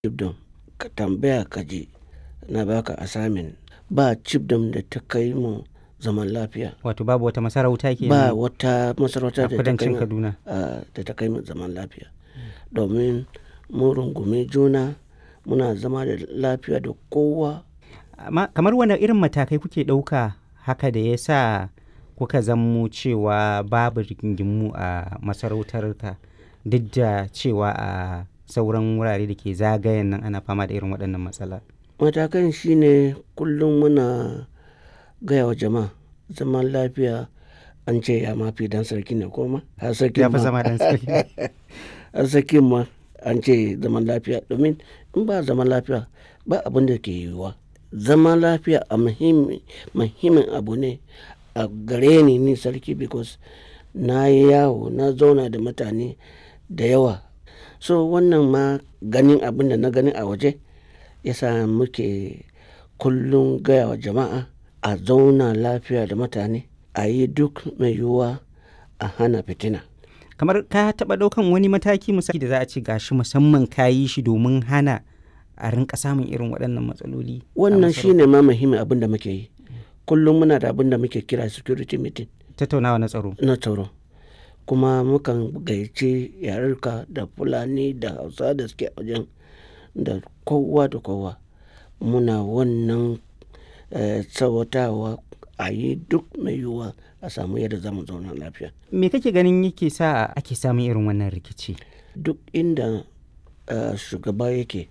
chiefdom ka tambaya ka ji na baka assignment ba chiefdom da ta kai mu zaman lafiya Wato babu wata masarauta ke ba wata masarauta a da ta kai kudancin mu Kaduna. a- da ta kai mu zaman lafiya domin mun rungumi juna muna zama da lafiya da kowa Amma kamar wani irin matakai kuke ɗauka haka da ya sa kuka zammo cewa babu rigingimu a masarautarka duk da cewa a sauran wurare da ke zagayen nan ana fama da irin waɗannan matsala. matakan shine kullum muna gaya wa jama'a zaman lafiya an ce ya mafi dan sarki ne koma har sarki Ya fi ma zama ɗan sarki. har sarki ma an ce zaman lafiya domin in ba zaman lafiya ba abin da ke yiwuwa zaman lafiya a muhimmi- muhimmin abu ne a gare ni ni sarki because na yi yawo na zauna da mutane da yawa so wannan ma ganin abin da na gani a waje yasa muke kullum gaya wa jama'a a zauna lafiya da mutane a yi duk mai yiwuwa a hana fitina Kamar ka taɓa ɗaukan wani mataki misali da za a ce gashi musamman ka yi shi domin hana a rinka samun irin waɗannan matsaloli. a wannan masarautar? shine ma muhimmin abin da muke yi kullum muna da abin da muke kira security meeting Tattaunawa na tsaro. na tsaro kuma mukan gayyaci yarurka da fulani da hausa da suke a wajen da kowa da kowa muna wannan eh, tsawatawa a yi duk mai yiwuwa a samu yadda za mu zauna lafiya Me kake ganin yake sa ake samun irin wannan rikici? duk inda eh, shugaba yake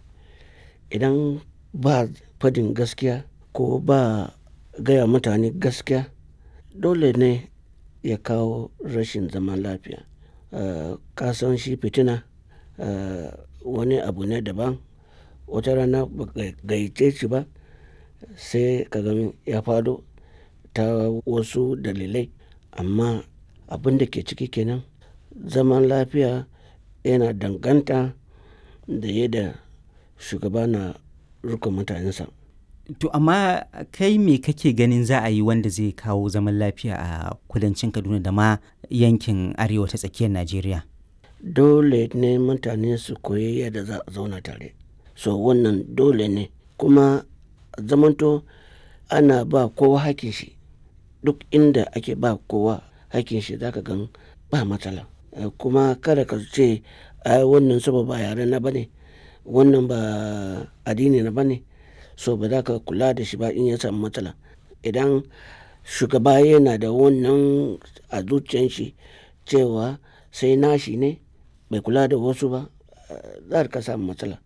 idan ba fadin gaskiya ko ba gaya mutane gaskiya dole ne ya kawo rashin zaman lafiya Eh, ka san shi fitina eh, wani abu ne daban wata rana ba ka gayyace shi ba sai ka gani ya fado ta wasu dalilai amma abin da ke ciki kenan zaman lafiya yana danganta da yadda shugaba na rukun mutanensa To amma kai me kake ganin za a yi wanda zai kawo zaman lafiya a kudancin Kaduna da ma yankin arewa ta tsakiyar Najeriya? dole ne mutane su koyi yadda za a zauna tare so wannan dole ne kuma zamanto ana ba kowa hakin shi duk inda ake ba kowa hakin shi zaka gan ba matsala Eh, kuma kada ka ce ai wannan saba ba yare na bane wannan ba addini na bane so ba za ka kula da shi ba in ya samu matsala idan shugaba yana da wannan a zuciyan shi cewa sai nashi ne bai kula da wasu ba eh, za ka samu matsala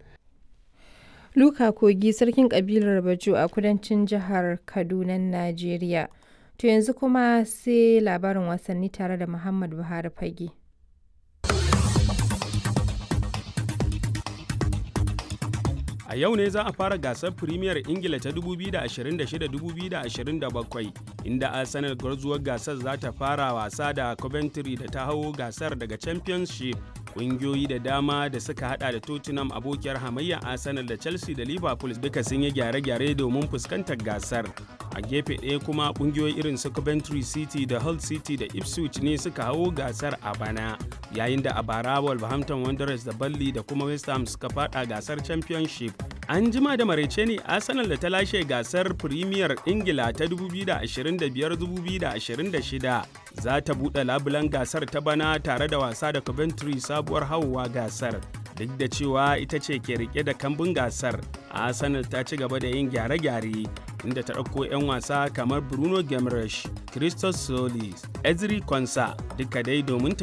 Luka Kogi sarkin kabilar Bajo a kudancin jihar Kaduna, Najeriya. To yanzu kuma sai labarin wasanni tare da Muhammad Buhari Fage. A yau ne za a fara gasar Firimiyar Ingila ta 2026-2027 inda Arsenal gwarzuwar gasar za ta fara wasa da Coventry da ta hau gasar daga Championship. Ƙungiyoyi da dama da suka hada da Tottenham abokiyar hamayya Arsenal da Chelsea da Liverpool duka sun yi gyare-gyare domin fuskantar gasar. A gefe ɗaya kuma ƙungiyoyi irin su Coventry City da Hull City da Ipswich ne suka hau gasar a bana. Yayin da a bara Wolverhampton Wanderers da Burnley da kuma West Ham suka fada gasar Championship. An jima da maraice ne Arsenal da ta lashe gasar Premier Ingila ta 2025-2026 za ta buɗe labulan gasar ta bana tare da wasa da Coventry sabuwar hauwa gasar. Duk da cewa ita ce ke rike da kambun gasar, Arsenal ta ci gaba da yin gyare-gyare inda ta ɗauko 'yan wasa kamar Bruno Gemresh, Christos Solis, Ezri Konsa duka dai domin ta